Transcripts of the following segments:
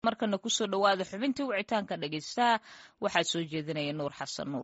markana kusoo dhowaada xubintii wicitaanka dhegeystaha waxaa soo jeedinaya nuur xasan nuur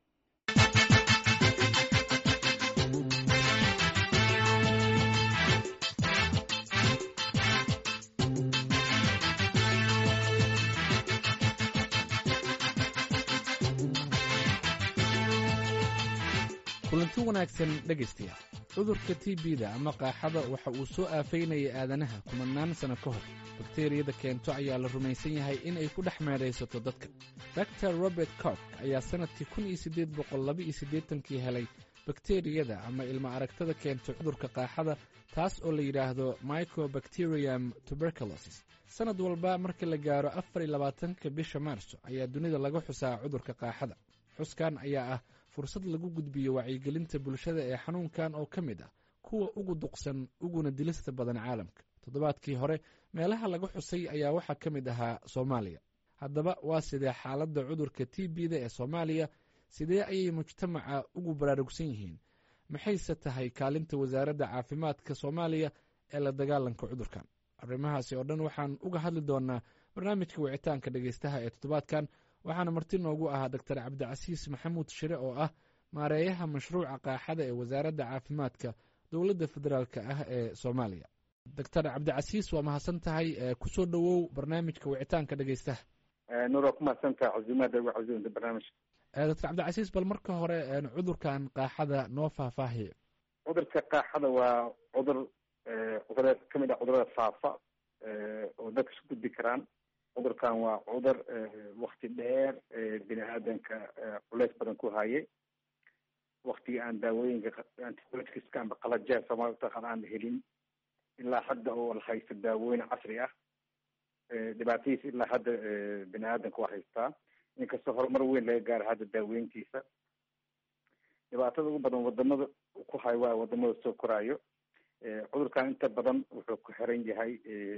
kulanti wanaagsan dhegaystayaal cudurka t b-da ama qaaxada waxa uu soo aafaynayay aadanaha kumanaan sano ka hor bakteriyada keento ayaa la rumaysan yahay in ay ku dhex meedhaysato dadka dor robert cork ayaa sannadkii kun iyo siddeed boqol laba iyo siddeetankii helay bakteriyada ama ilmo aragtada keento cudurka qaaxada taas oo la yidhaahdo microbacterium tuberculosis sannad walba marka la gaaro afar iyo labaatanka bisha maarso ayaa dunida laga xusaa cudurka qaaxada xuskan ayaa ah fursad lagu gudbiyo wacyigelinta bulshada ee xanuunkan oo ka mid ah kuwa ugu duqsan uguna dilista badan caalamka toddobaadkii hore meelaha laga xusay ayaa waxaa ka mid ahaa soomaaliya haddaba waa sidee xaaladda cudurka t b-da ee soomaaliya sidee ayay mujtamaca ugu baraarugsan yihiin maxayse tahay kaalinta wasaaradda caafimaadka soomaaliya ee la dagaalanka cudurkan arrimahaasi oo dhan waxaan uga hadli doonaa barnaamijka wicitaanka dhegeystaha ee toddobaadkan waxaana marti noogu ahaa doctor cabdicasiis maxamuud shire oo ah maareeyaha mashruuca qaaxada ee wasaaradda caafimaadka dowladda federaalk ah ee soomaaliya doctor cabdicasiis waa mahadsan tahay kusoo dhowow barnaamijka wicitaanka dhegeystaha nuur waa ku mahadsantaha casuumaada ugu casuumta barnaamijka doctor cabdicasiis bal marka hore cudurkan qaaxada noo faahfaahiye cudurka qaaxada waa cudur cudureed kamid ah cudurada faafa oo dadka isu gudbi karaan cudurkan waa cudur wakti dheer bini aadanka culeys badan ku hayay waktigii aan daawooyinka antibioticska amba qalajaha soomaalida taqaan aan la helin ilaa hadda oo la haysto daawooyin casri ah dhibaatadiisa ilaa hadda bini aadanka waa haystaa inkastoo horumar weyn laga gaaro hadda daaweyntiisa dhibaatada ugu badan wadamada ku hayo waa wadamada soo koraayo cudurkan inta badan wuxuu ku xiran yahay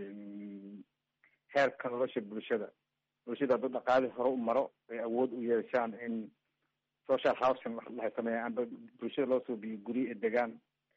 heerka nolosha bulshada bulshada hadduu dhaqaali hore u maro ay awood u yeeshaan in social housing waxlahay sameeyaan amba bulshada loo soo biyo guryo ee degaan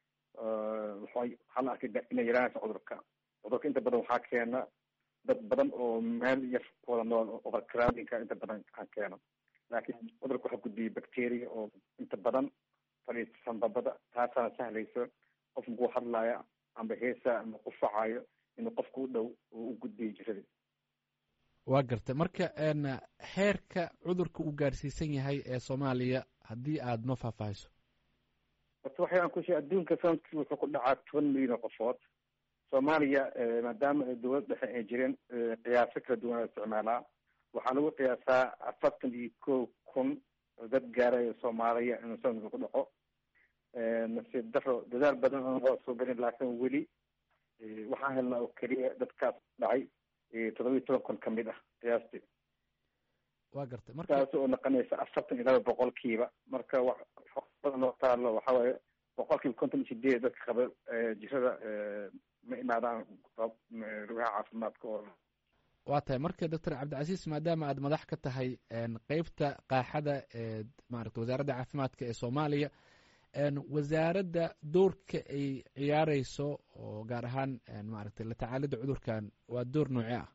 waxaa la arkay inay yaraanaysa cudurka cudurka inta badan waxaa keena dad badan oo meel yar wada nool overcrowdingka inta badan aan keeno laakiin cudurka waxaa gudbiyay bacteria oo inta badan fadhiista sanbabada taasaana sahlayso qof makuu hadlaya amba heesa ama qufacayo inuu qofka u dhow oo u gudbiyo jirada waa garta marka heerka cudurka uu gaarsiisan yahay ee soomaaliya haddii aada noo faahfaahiso horta waxay aan ku sheeg adduunka sanadkii wuxuu ku dhacaa toban milyan oo qofood soomaaliya maadaama dowlad dhexe ay jireen qiyaaso kala duwan la isticmaalaa waxaa lagu qiyaasaa afartan iyo kow kun dad gaaraya soomaaliya inuu sanadka ku dhaco nasiib daro dadaal badan aan waa soo gelin laakiin weli waxaan helnaa oo keliya dadkaas dhacay toddoba iyo toban kun kamid ah qiyaastii waa gartay marka taas oo noqonaysa afartan iyo laba boqolkiiba marka badan oo taalo waxa waaye boqolkiiba konton iyo sideed dadka qaba jirada ma imaadaan rugaha caafimaadka oo waa tahay marka doctor cabdicasiis maadaama aad madax ka tahay qeybta qaaxada ee maarata wasaaradda caafimaadka ee soomaaliya wasaaradda doorka ay ciyaareyso oo gaar ahaan maaragtay la tacaalida cudurkan waa door noocee ah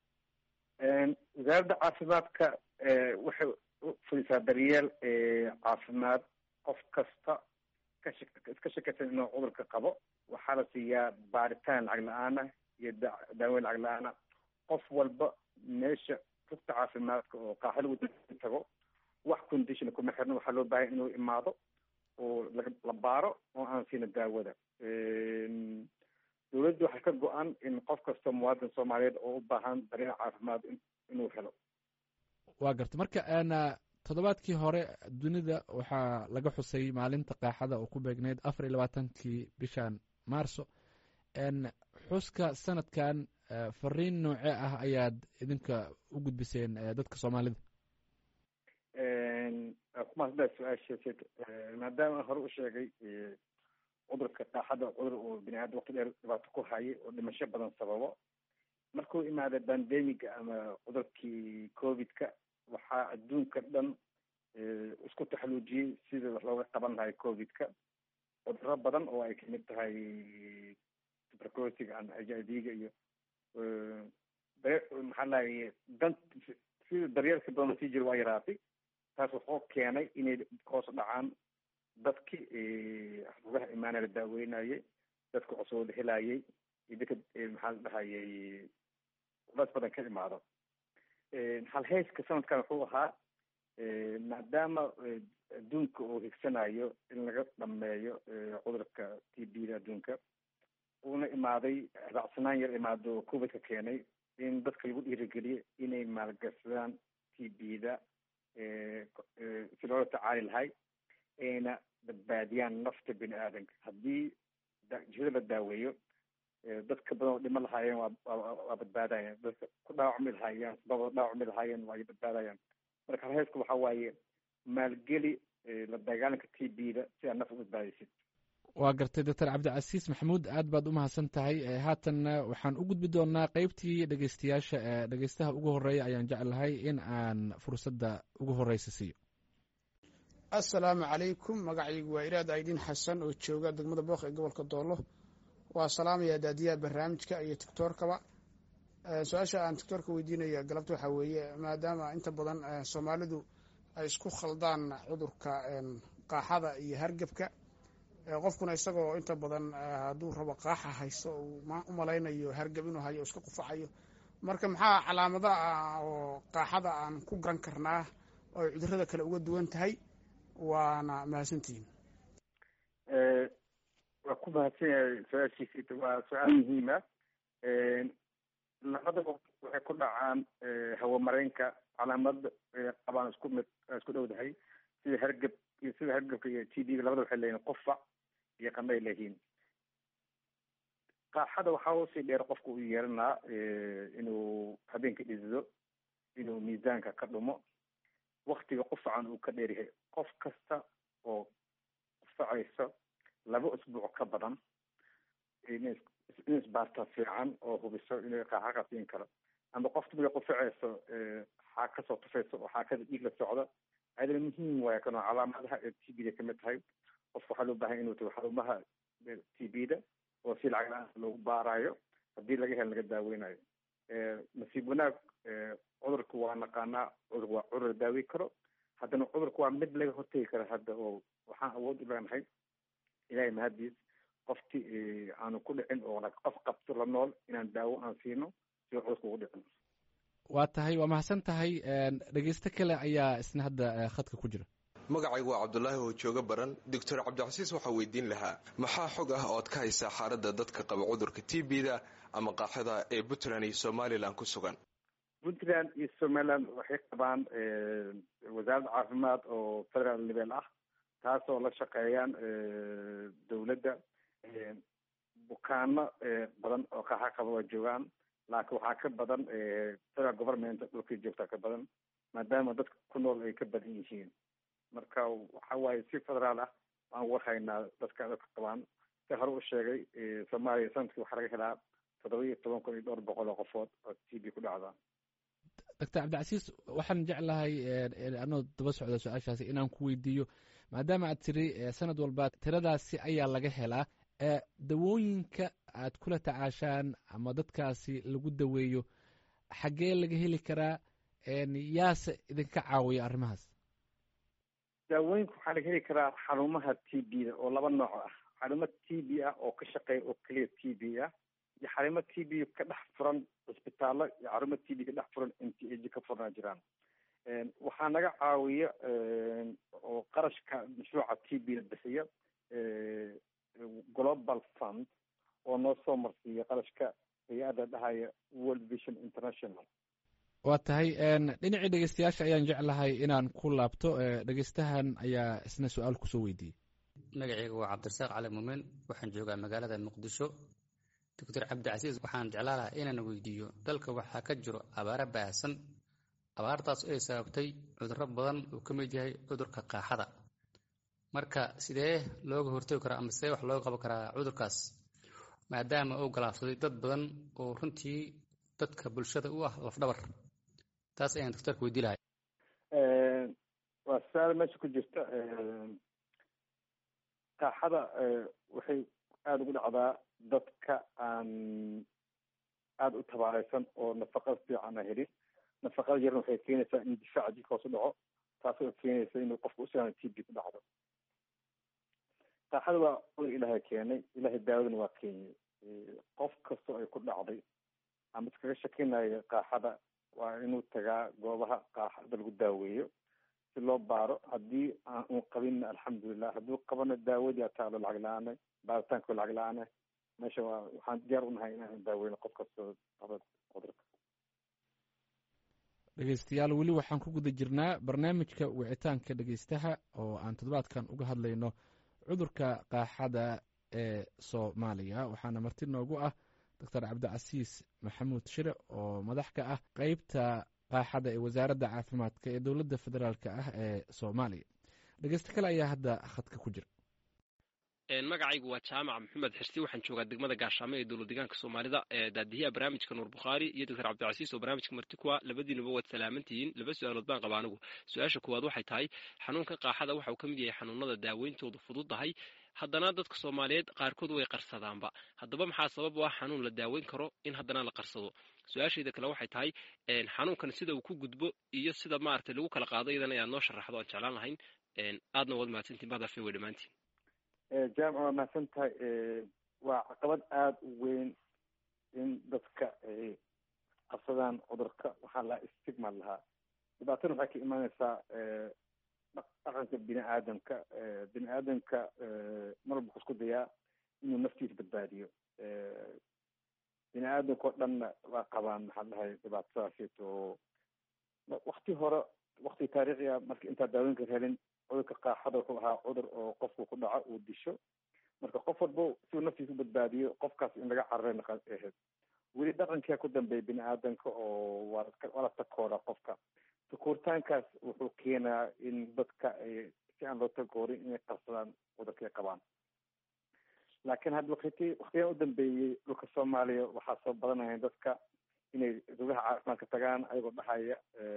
wasaaradda caafimaadka waxay fulisaa daryeel caafimaad qof kasta kash iska shakaysan inuu cudurka qabo waxaa la siiyaa baaritaan lacag la-aana iyo daaweyn lacag la-aana qof walba meesha rugta caafimaadka oo qaaxa lagu tago wax condition kuma xirno waxaa loo baahaya inuu imaado oo la baaro oo aan siina daawada dowladda waxaa ka go-an in qof kasta muwaadin soomaaliyeed oo u baahan daryeel caafimaad inuu helo waa garta marka toddobaadkii hore dunida waxaa laga xusay maalinta qaaxada oo ku beegneyd afar iyo labaatankii bishan maarso xuska sanadkan fariin noocee ah ayaad idinka u gudbiseen dadka soomaalida kumaasda su-aasheed maadaama hore u sheegay cudurka qaaxada cudur uu bini aadam waqti dheer dhibaato ku hayay oo dhimasho badan sababo markuu imaada bandemiga ama cudurkii covid-ka waxaa adduunka dhan isku taxaluujiyey sidii wax looga qaban lahay covid-ka cuduro badan oo ay kamid tahay tuberculosiga ama h i v-ga iyo maxaa lahay dan sida daryeelka badan sii jira waa yaraatay taas wuxuu keenay inay hoos dhacaan dadkii rugaha imaana la daaweynayay dadka cusub la helayay iyo dadka maxaa la dhahayay culays badan ka imaado halhayska sanadkan wuxuu ahaa maadaama adduunka uu higsanayo in laga dhameeyo cudurka t b da adduunka uuna imaaday raacsanaan yar imaado covidka keenay in dadka lagu dhiirigeliyo inay maalgashadaan t b da si loola tacaali lahay ayna badbaadiyaan nafta bini aadanka haddii jihada la daaweeyo dadka badan oo dhimo lahaayeen waa badbaadayaan dadka ku dhaawacmi lahaayeen sababa dhaawacmi lahaayeen waa badbaadayaan marka halheysku waxa waaye maalgeli la dagaalanka t b da si aad naf u badbaadaysid waa gartay doctor cabdicasiis maxamuud aad baad u mahadsan tahay haatanna waxaan u gudbi doonaa qeybtii dhegeystayaasha dhegeystaha ugu horeeya ayaan jeclahay in aan fursadda ugu horeysa siiyo assalaamu calaykum magacaygu waa iraad aydiin xasan oo jooga degmada booq ee gobolka doolo waa salaamaya daadiyaha barnaamijka iyo tictorkaba su-aasha aan tictorka weydiinaya galabta waxaa weeye maadaama inta badan soomaalidu ay isku khaldaan cudurka qaaxada iyo hargebka qofkuna isagoo inta badan hadduu rabo qaaxa haysto u malaynayo hargab inuu hayo iska qufacayo marka maxaa calaamada ah oo qaaxada aan ku garan karnaa oo ay cudurada kale uga duwan tahay waana mahadsantihiin waa ku mahadsan yahay su-aashiisi waa su-aal muhiima labadaba waxay ku dhacaan hawamareenka calaamad qabaan isku mid isku dhowdahay sida hargab iyo sida hargabka iyo t b labada waxay leeyihin qufac iyo qandhay leeyihiin qaaxada waxaa usii dheer qofka u yeelanaa inuu habeenka dhidido inuu miisaanka ka dhumo waktiga qufacan uu ka dheeryahay qof kasta oo qufacayso laba usbuuc ka badan in isbaarta fiican oo hubiso inay qaaxa qasiin karo ama qofta markay qufacayso xaa kasoo tufayso oo xaakada dhiig la socdo ayadana muhiim waaya kanoo calaamadaha ee t b da kamid tahay qofka waxaa loo bahan inuu tago xarumaha t b da oo si lacag la-aan loogu baarayo haddii laga helo laga daaweynayo nasiib wanaag cudurka waa naqaanaa cudurka waa cudur la daaweyn karo haddana cudurka waa mid laga hortegi karo hadda oo waxaan awood u leenahay ilahay mahadiis qofti aanu ku dhicin oo qof qabto la nool inaan daawo aan siino si cudurka ugu dhicin waa tahay waa mahadsan tahay dhegeysto kale ayaa isna hadda khadka ku jira magacaygu waa cabdulaahi oo jooga baran doctor cabdicasiis waxaa weydiin lahaa maxaa xog ah ood ka haysaa xaaladda dadka qaba cudurka t b da ama qaaxada ee puntland iyo somalilan ku sugan puntland iyo somaliland waxay qabaan wasaaradda caafimaad oo federal level ah taasoo la shaqeeyaan dowladda bukaano badan oo qaaxa qaba waa joogaan laakiin waxaa ka badan federal government dhulkay joogtaa ka badan maadaama dadka ku nool ay ka badan yihiin marka waxa waaye si federaal ah aan warhaynaa dadka dadka qabaan si hore u sheegay soomaaliya sanadkii waxaa laga helaa toddoba iyo toban kun iyo dhowr boqol oo qofood oo t b ku dhacda doctor cabdicasiis waxaan jeclahay anoo daba socda su-aashaasi inaan ku weydiiyo maadaama aad tiri sanad walba tiradaasi ayaa laga helaa dawooyinka aad kula tacaashaan ama dadkaasi lagu daweeyo xaggee laga heli karaa yaase idinka caawiya arrimahaas daawooyinka waxaa laga heli karaa xarumaha t b da oo laba nooc ah xarumo t b ah oo ka shaqeeya oo keliya t b ah iyo xarumo t b ka dhex furan cisbitaallo iyo xarumo t b ka dhex furan m t a ka furnaa jiraan waxaa naga caawiya oo qarashka mashruuca t b da bixiya global fund oo noo soo marsiiya qarashka hay-adda dhahaya world vision international waa tahay dhinacii dhegeystayaasha ayaan jeclahay inaan ku laabto dhegeystahan ayaa isna su-aal kusoo weydiiyey magaceyga waa cabdirasaaq cali muumen waxaan joogaa magaalada muqdisho doctor cabdicasiis waxaan jeclaan lahaa inaan weydiiyo dalka waxaa ka jiro abaaro baahsan abaartaas ay sababtay cudurro badan uu ka mid yahay cudurka qaaxada marka sidee looga hortagi karaa ama sidee wax looga qaban karaa cudurkaas maadaama uu galaafsaday dad badan oo runtii dadka bulshada u ah lafdhabar taas ayaan doctorka weydii lahay waa su-aal meesha ku jirta qaaxada waxay aada ugu dhacdaa dadka aan aada u tabaareysan oo nafaqa fiican a helin nafaqada yarna waxay keenaysaa in difaaca jirka hoos u dhaco taasoo keenaysa inuu qofka usiaan t b ku dhacdo qaaxada waa cudur ilaahay keenay ilaahay daawadana waa keenyay qof kastoo ay ku dhacday ama iskaga shakinayo qaaxada waa inuu tagaa goobaha qaaxada lagu daaweeyo si loo baaro haddii aan un qabinna alxamdulilah hadduu qabana daawadii ataalo lacag la-aane baaritaanka lacag la-aane meesha waa waxaan diyaar unahay inaan daaweyno qof kastoo qaba cudurka dhegeystayaal weli waxaan ku guda jirnaa barnaamijka wicitaanka dhegeystaha oo aan toddobaadkan uga hadlayno cudurka qaaxada ee soomaaliya waxaana marti noogu ah doctor cabdicasiis maxamuud shire oo madax ka ah qeybta qaaxada ee wasaaradda caafimaadka ee dowladda federaalk ah ee soomaaliya dhegeysto kale ayaa hadda khadka ku jira magacaygu waa jaamac maxamed xirsi waxaan joogaa degmada gaashaamo ee dowlad deegaanka soomaalida daadiyaha barnaamijka nuur bukhaari iyo doctor cabdicasiis oo barnaamijka marti kuwa labadiinuba waad salaamantihiin laba su-aalood baan qaba anigu su-aasha kuwaad waxay tahay xanuunka qaaxada waxa uu ka mid yahay xanuunada daaweyntoodu fududdahay haddana dadka soomaaliyeed qaarkood way qarsadaanba haddaba maxaa sabab u ah xanuun la daaweyn karo in haddana la qarsado su-aashayda kale waxay tahay xanuunkan sida uu ku gudbo iyo sida maaragtay lagu kala qaado iyadana inaad noo sharaxdo aan jeclaan lahayn aadna waad mahadsantiin bahdafe way dhammaantiin jaamic waa mahadsan tahay waa caqabad aada u weyn in dadka ay qabsadaan cudurka waxaa lahaa stigma lahaa dhibaatana waxay ka imaaneysaa dhaqanka bini aadamka bini aadamka mar walba isku dayaa inuu naftiisa badbaadiyo bini aadamka oo dhanna waa qabaan maxaa dhahay dhibaatadaasito oo wakti hore wakti taariikhiga marka intaa daaweynka helin cudurka qaaxada wuxuu ahaa cudur oo qofku ku dhaco uu disho marka qof walba si uu naftiisa u badbaadiyo qofkaas in laga cararay naqa ahayd weli dhaqankia ku dambeeya bini aadamka oo waa waa la takooda qofka takooritaankaas wuxuu keenaa in dadka ay si aan loo takoorin inay qabsadaan cudurka ay qabaan laakiin hadda wakti waktiyan u dambeeyey dhulka soomaaliya waxaa soo badanaya dadka inay rugaha caafimaadka tagaan ayagoo dhahaya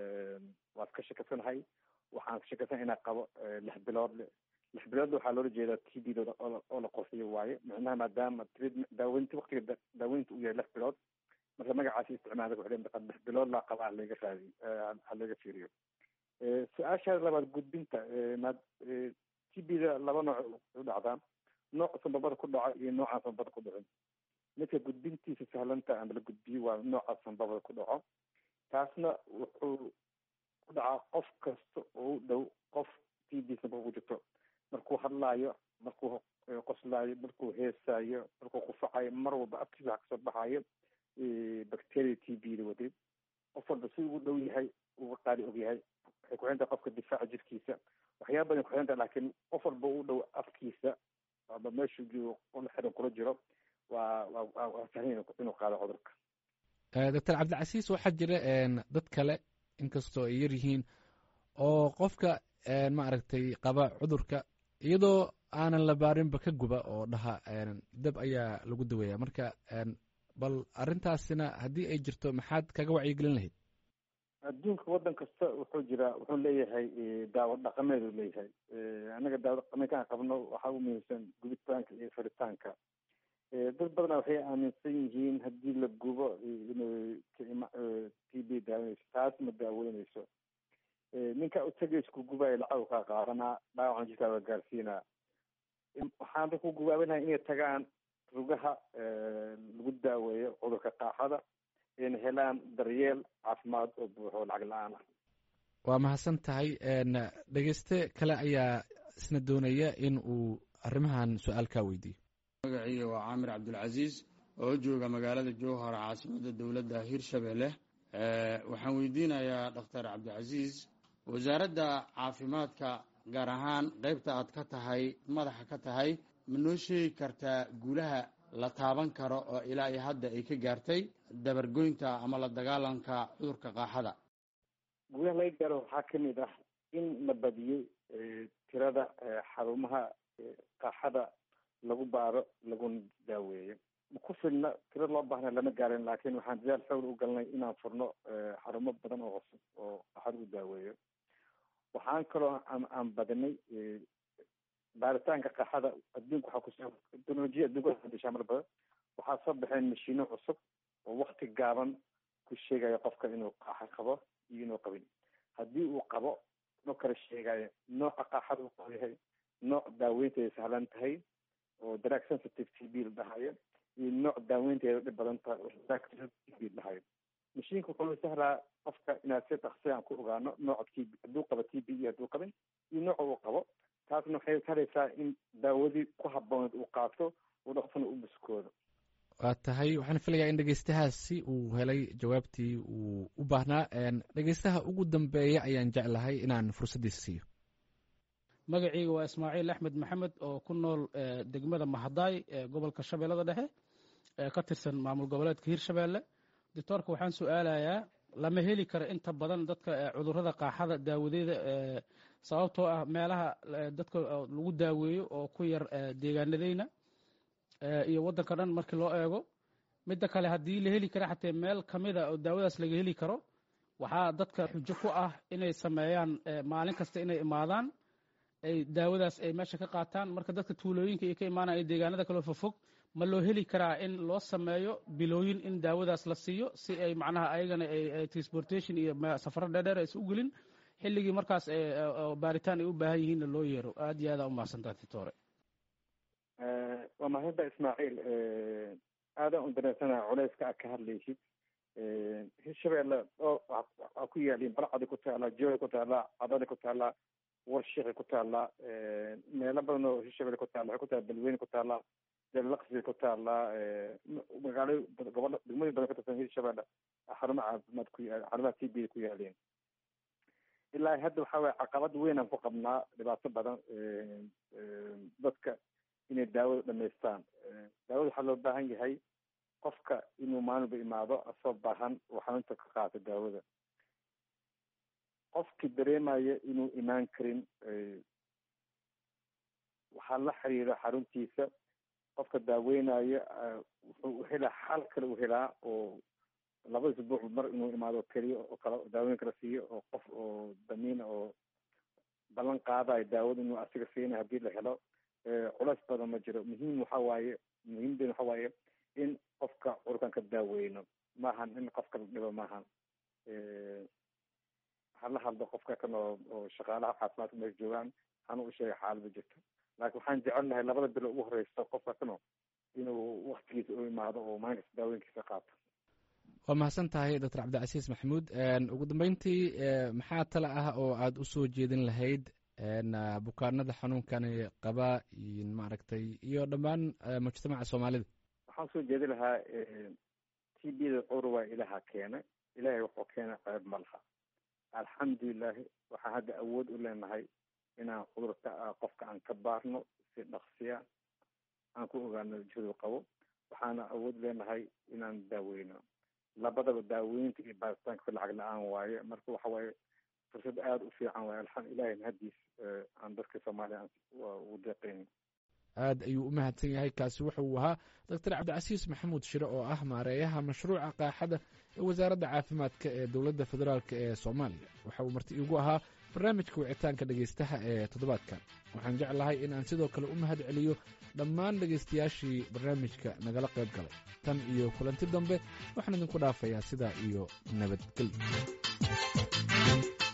waa iska shakasanahay waxaan ka shakasana inaa qabo lix bilood lix bilood waxaa loola jeedaa t b dooda oo la qorsiyo waaye micnaha maadaama daaweynta waktiga daaweynta uu yahay lix bilood marka magacaasi isticmaala wuxuu leeyahay lix bilood laa qaba halaga raadi halaga fiiriyo su-aasha labaad gudbinta maad t b da laba nooc u dhacdaa nooc sanbabada ku dhaco iyo noocaan sanbabada ku dhicin midka gudbintiisa sahlanta ama la gudbiyo waa nooca sanbabada ku dhaco taasna wuxuu ku dhacaa qof kasta oo u dhow qof t b sanbaba ku jirto markuu hadlaayo markuu qoslaayo markuu heesaayo markuu qufacayo mar walba afkiisa waxa kasoo baxayo bacteria t b da wadid qof walba si ugu dhow yahay uga qaali og yahay waxay kuxintahay qofka difaaca jirkiisa waxyaaba badan kuxintahay laakiin qof walba u dhow afkiisa aba meeshu la xiran kula jiro waa waa waa sahlan inuu qaado cudurka doctor cabdicasiis waxaa jira dad kale inkastoo ay yar yihiin oo qofka maaragtay qaba cudurka iyadoo aanan la baarinba ka guba oo dhaha dab ayaa lagu daweeya marka bal arrintaasina haddii ay jirto maxaad kaga wacyigelin lahayd adduunka waddan kasta wuxuu jiraa wuxuu leeyahay daawo dhaqameed uu leeyahay anaga daawo dhaqameedka aan qabno waxaa u muhiimsan gubitaanka iyo faritaanka dad badana waxay aaminsan yihiin haddii la gubo inay t b daaweyneyso taas ma daaweyneyso ninka utagaysa ku gubaayo lacag kaa qaadanaa dhaawacan jirkaa waa gaarsiinaa waxaan dadku gubaabinahay inay tagaan rugaha lagu daaweeyo cudurka qaaxada ayna helaan daryeel caafimaad oo buuxo lacag la-aan ah waa mahadsan tahay dhegeyste kale ayaa isna doonaya in uu arrimahan su-aal kaa weydiiyo magaciiga waa caamir cabdulcasiis oo jooga magaalada jowhar caasimada dowladda hirshabelle waxaan weydiinayaa dhakhtar cabdicasiis wasaaradda caafimaadka gaar ahaan qeybta aad ka tahay madaxa ka tahay ma noo sheegi kartaa guulaha la taaban karo oo ilaa iyo hadda ay ka gaartay dabargoynta ama la dagaalanka cudurka qaaxada guulaha laga gaaro waxaa kamid ah in la badiyey tirada xarumaha qaaxada lagu baaro laguna daaweeyo ku filna tiro loo baahna lama gaarin laakiin waxaan dadaal xoog u galnay inaan furno xarumo badan oo cusub oo qaaxada lagu daaweeyo waxaan kaloo aan badinay baaritaanka qaaxada adduunka waxaa kusoo teknolojiya adduunka dishaa mar badan waxaa soo baxeen mashiino cusub oo wakti gaaban ku sheegayo qofka inuu qaaxa qabo iyo inuu qabin haddii uu qabo no kala sheegayo nooca qaaxada uu qabo yahay nooc daaweynteeda sahlan tahay oo drug sensitive t b la dhahayo iyo nooc daaweynteeda dhib badan tahay oo drug t b la dhahayo mashiinka wuxuu sahlaa qofka inaad si dhaqsi aan ku ogaano nooca t b hadduu qabo t b iyo hadduu qabin iyo nooca uu qabo taasna waxay sahleysaa in daawadii ku habooneed uu qaato uu dhaqsana u buskoodo waa tahay waxaan filayaa in dhegeystahaasi uu helay jawaabtii uu u baahnaa dhegeystaha ugu dambeeya ayaan jeclahay inaan fursaddiisa siiyo magacayga waa ismaaciil axmed maxamed oo ku nool degmada mahadaay ee gobolka shabeellada dhexe ee ka tirsan maamul goboleedka hirshabeelle doctoorka waxaan su-aalayaa lama heli karo inta badan dadka cudurrada qaaxada daawadeeda sababtoo ah meelaha dadka lagu daaweeyo oo ku yar deegaanadeyna iyo waddanka dhan markii loo eego midda kale haddii la heli kara xatee meel kamida oo daawadaas laga heli karo waxaa dadka xujo ku ah inay sameeyaan maalin kasta inay imaadaan ay daawadaas ay meesha ka qaataan marka dadka tuulooyinka iyo ka imaanaya deegaanada kaloo fofog ma loo heli karaa in loo sameeyo bilooyin in daawadaas la siiyo si ay macnaha ayagana transportation iyo safaro dheerdheer aysa u gelin xilligii markaas baaritaan ay u baahan yihiinna loo yeero aad iyo aada u mahadsantaa titore waa mahadda ismaaciil aadaan u dareensanaha culeyska aad ka hadlaysid hirshabeelle oo waa ku yaaliin balcadi ku taallaa jooga ku taallaa cadali ku taallaa warshiqi ku taallaa meelo badan oo hirshabeelle ku taalla waxay ku taalla balweyne ku taallaa dalaqsi ku taallaa magaalo gobollo degmooyin badan ka tirsan hirshabeelle xarumo caafimaad ku yaal xarumaha t b ku yaaliin ilaa hadda waxa weye caqabad weyn aan ku qabnaa dhibaato badan dadka inay daawada dhamaystaan daawada waxaa loo baahan yahay qofka inuu maalinba imaado asoo baahan oo xanuunta ka qaato daawada qofkii dareemaya inuu imaan karin waxaa la xiriira xaruntiisa qofka daaweynaya wuxuu helaa xal kale u helaa oo laba isbuuc mar inuu imaado keliya oo kale daaweyn kala siiyo oo qof oo damiina oo ballan qaadayo daawada inuu asiga siinayo haddii la helo culeys badan ma jiro muhiim waxa waaye muhiimden waxa waaye in qofka cudurkan ka daaweyno maahan in qofka la dhibo maahan hala hadlo qofka kan oo oo shaqaalaha caafimaadka meesha joogaan hana u sheega xaalada jirta laakiin waxaan jecelnahay labada bilo ugu horeysa qofka kano inuu waktigiisa u imaado oo maalinkasta daaweynkiisa qaato waa mahadsan tahay doctor cabdicasiis maxamuud ugu dambeyntii maxaa tale ah oo aada usoo jeedin lahayd bukaanada xanuunkani qaba maaragtay iyo dhammaan mujtamaca soomaalida waxaan soo jeedi lahaa t b da cudur waa ilaha keena ilahay wuxuu keena ceeb ma laha alxamdulilahi waxaan hadda awood u leenahay inaan cudurka qofka aan ka baarno si dhaqsiya aan ku ogaano jadu qabo waxaana awood leenahay inaan daaweyno labadaba daaweynta iyo baaritaanka lacag la-aan waaye marka waxa waaye fursad aada u fiican waaye alxam ilahi mahadiis aan dadka soomaaliya ugu deeqeynin aad ayuu u mahadsan yahay kaasi wuxa uu ahaa doctor cabdicasiis maxamuud shire oo ah maareeyaha mashruuca qaaxada ee wasaaradda caafimaadka ee dowladda federaalk ee soomaaliya waxa uu marti iigu ahaa barnaamijka wicitaanka dhegeystaha ee toddobaadkan waxaan jeclahay in aan sidoo kale u mahad celiyo dhammaan dhegeystayaashii barnaamijka nagala qayb galay tan iyo kulanti dambe waxaan idinku dhaafayaa sidaa iyo nabadgelyo